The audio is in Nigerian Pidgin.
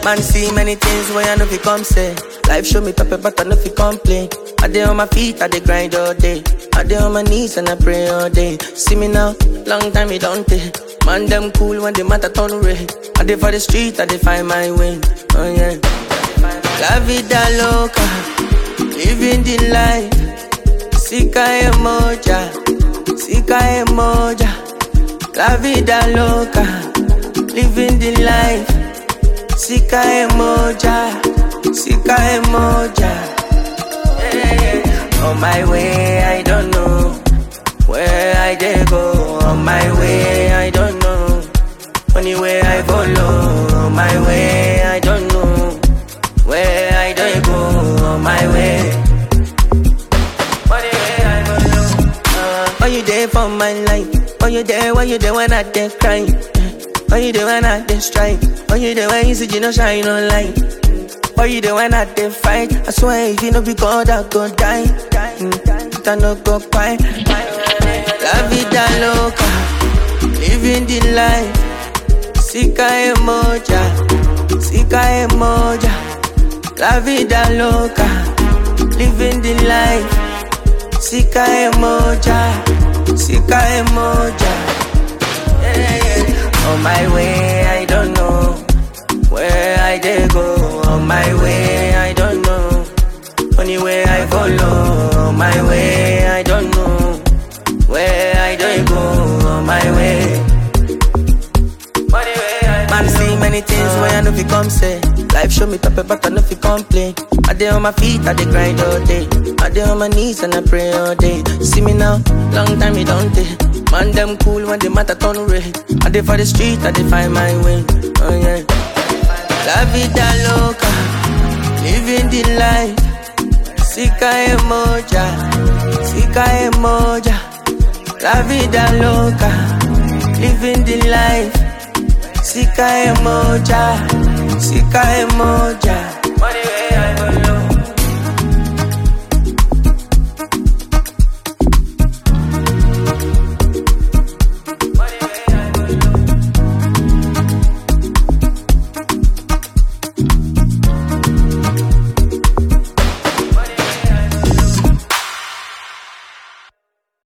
Man see many things when I know fi come say. Life show me pepper, but I know fi complain. I dey on my feet, I dey grind all day. I dey on my knees and I pray all day. See me now, long time it don't take. Man them cool when the matter turn red. I dey for the street, I dey find my way. Oh yeah. La vida loca, living the life. Sika emoja, sika emoja. La vida loca, living the life. Sika emoja, sika emoja. Yeah. On my way, I don't know where I dey go. On my way, I don't know. Only way I follow. On my way, I don't know where I dey go. On my way. Only way I follow. Uh, Why you there for my life? Why you there? Why you there when I dey cry? Why you there when I dey strike? Why you there when you see you no shine no light? Why you there when I dey fight? I swear if you no be God, I go die. Mm, but I no go cry. La vida loca, living the life. Sika emoja, sika emoja. La vida loca, living the life. Sika emoja, sika emoja. Yeah, yeah. On my way, I don't know where I dey go. On my way, I don't know. Only way I follow. On my way, I don't know where I dey go. On my way. Only way I Man see many things when I know fi come say. Life show me pepper, but I know fi complain. I dey on my feet, I dey grind all day. I dey on my knees and I pray all day. See me now, long time it don't take. Man them cool when the matter turn red. I dey for the street, I dey find my way. Oh yeah. La vida loca, living the life. Sika emoja, sika emoja. La vida loca, living the life. Sika emoja, sika emoja.